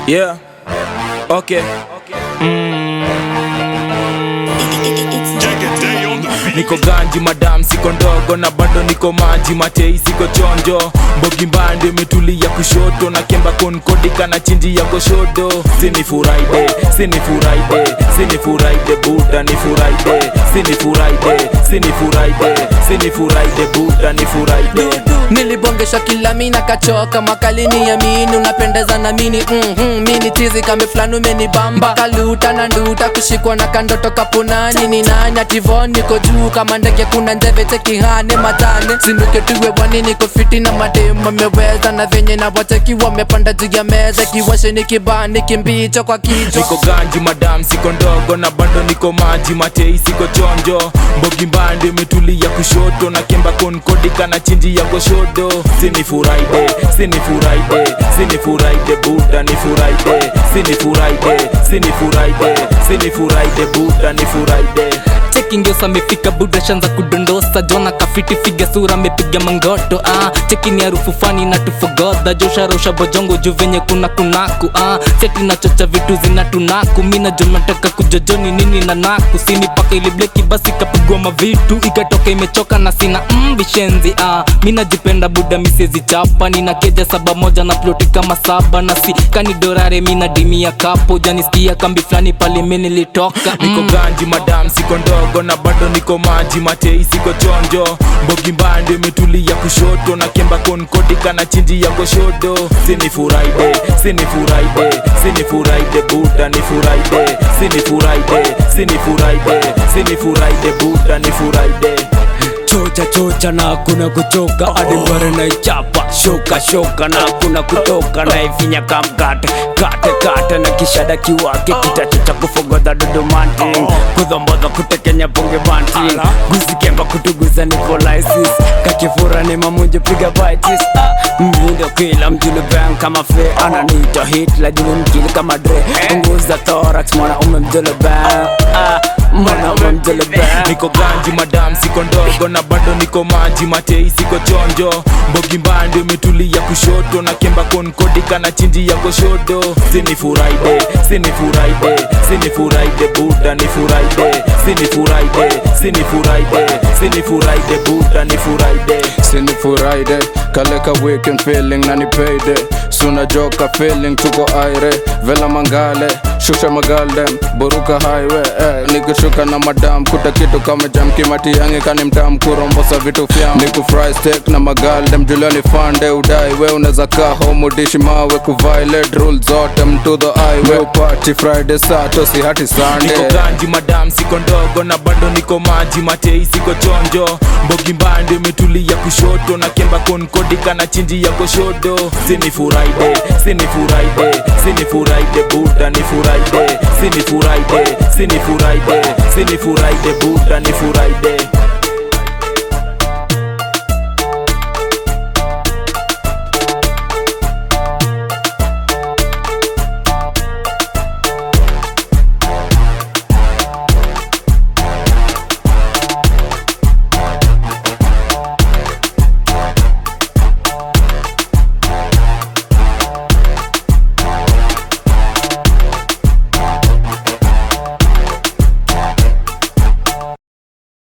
Yeah. Okay. Niko ganji madam, siko ndogo na bado niko maji, matei siko chonjo, mbogi mbande imetulia kushoto na kemba konkodika na chinji ya koshodo. Sini furaide, sini furaide, sini furaide buda ni furaide, sini furaide, sini furaide, sini furaide buda ni furaide. nilibongesha kila mina kachoka makalini ya mini unapendeza na mini mm-hmm, mini tizi kame fulani umenibamba kaluta na nduta kushikwa na kandoto kapunani ni nani ativon niko juu kama ndege kuna njeve tekihane matane sinuke tuwe bwani niko fiti na mademu ameweza na venye na wateki wamepanda juu ya meza kiwashe ni kibani kimbicho kwa kichwa niko ganji madam siko ndogo na bado niko maji matei siko chonjo mbogi mbande imetulia kushoto na kemba konkodika na chinji ya goshodo sini furaide sini furaide sini furaide buda ni furaide sini furaide sini furaide sini furaide buda ni furaide cheki ngiosa amefika buda shanza kudondosa jona kafiti figa sura amepiga mangoto ah. cheki ni harufu fani na tufogodha josharosha bojongo juu venye kuna kunaku ah. seti nachocha vitu zina tunaku mi najua nataka kujojoni nini na naku sini paka ili bleki basi kapigwa mavitu ikatoka imechoka na sina mm, vishenzi ah. mi najipenda buda misezi chapa nina keja saba moja na ploti kama saba na si kanidorare mi na dimi ya kapo janisikia kambi fulani pale mi nilitoka niko ganji madam siko ndogo na bado niko maji matei siko chonjo mbogi mbande imetulia kushoto na kemba konkodika na chinji ya goshodo sini furaide sini furaide sini furaide buda ni furaide sini furaide sini furaide sini furaide buda ni furaide chocha chocha na kuna kuchoka hadi mbare na ichapa shoka shoka na kuna kutoka na ifinya kamkate kate kate na kishada kiwake kitachocha kufogodha dudumanti kudhombodha kutekenya ponge banti guzikemba kutuguza ni polisis kakifura ni mamunje piga bitis mvindo kila mjulu bang kama fe ananita hitla julu mkili kama dre punguza thorax mwana ume mjulu bang ah, mwana ume mjulu bang niko ganji madam siko ndogo na bado niko maji matei siko chonjo mbogi mbande imetulia kushoto na kemba konkodika na chinji ya goshodo sini furaide sini furaide sini furaide buda ni furaide sini furaide sini furaide sini furaide buda ni furaide Sini furaide kaleka weekend feeling na ni payday suna joka feeling tuko aire vela mangale shusha magaldem buruka highway eh, nikishuka na madam kuta kitu kama jam kimati yangi kani mtam kurombosa vitu fyam niku fry steak na magaldem juliani fande udai we unaweza kaa home udishi mawe kuviolate rules zote mto the highway party friday sato si hati sunday niko ganji madam siko ndogo na bado niko maji matei siko chonjo mbogi mbande imetulia kushoto na kemba konkodika na chinji ya goshodo sini furaide sini furaide sini furaide buda ni furaide sini furaide sini furaide sini furaide buda ni furaide